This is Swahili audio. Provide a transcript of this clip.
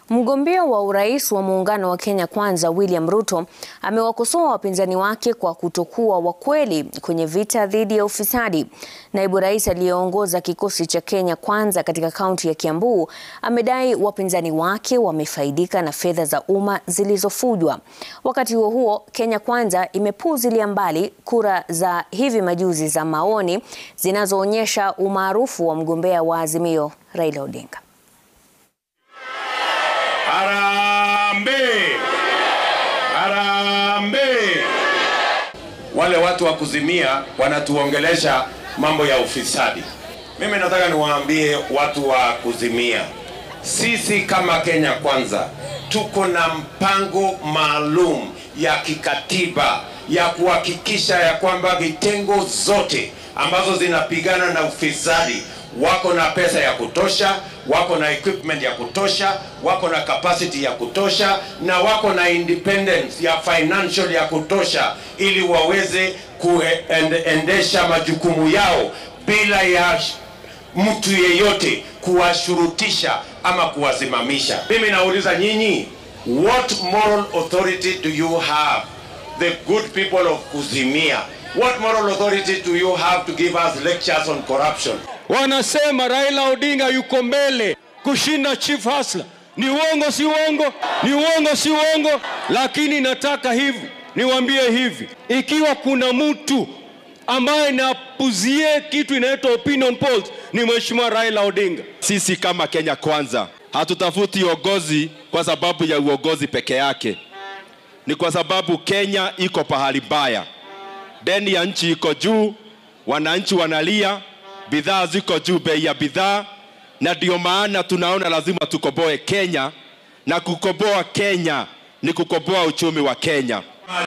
Mgombea wa urais wa muungano wa Kenya Kwanza William Ruto amewakosoa wapinzani wake kwa kutokuwa wakweli kwenye vita dhidi ya ufisadi. Naibu rais aliyeongoza kikosi cha Kenya Kwanza katika kaunti ya Kiambu amedai wapinzani wake wamefaidika na fedha za umma zilizofujwa. Wakati huo huo, Kenya Kwanza imepuuzilia mbali kura za hivi majuzi za maoni zinazoonyesha umaarufu wa mgombea wa Azimio Raila Odinga. Harambee! Harambee! Wale watu wa kuzimia wanatuongelesha mambo ya ufisadi. Mimi nataka niwaambie watu wa kuzimia, sisi kama Kenya Kwanza tuko na mpango maalum ya kikatiba ya kuhakikisha ya kwamba vitengo zote ambazo zinapigana na ufisadi wako na pesa ya kutosha, wako na equipment ya kutosha, wako na capacity ya kutosha na wako na independence ya financial ya kutosha ili waweze kuendesha majukumu yao bila ya mtu yeyote kuwashurutisha ama kuwasimamisha. Mimi nauliza nyinyi, what moral authority do you have the good people of Kuzimia? What moral authority do you have to give us lectures on corruption? Wanasema Raila Odinga yuko mbele kushinda Chief Hasla. Ni uongo, si uongo? Ni uongo, si uongo? Lakini nataka hivi niwaambie hivi, ikiwa kuna mtu ambaye napuzie kitu inaitwa opinion polls ni Mheshimiwa Raila Odinga. Sisi kama Kenya Kwanza hatutafuti uongozi kwa sababu ya uongozi peke yake, ni kwa sababu Kenya iko pahali mbaya, deni ya nchi iko juu, wananchi wanalia, bidhaa ziko juu, bei ya bidhaa, na ndio maana tunaona lazima tukoboe Kenya, na kukoboa Kenya ni kukoboa uchumi wa Kenya.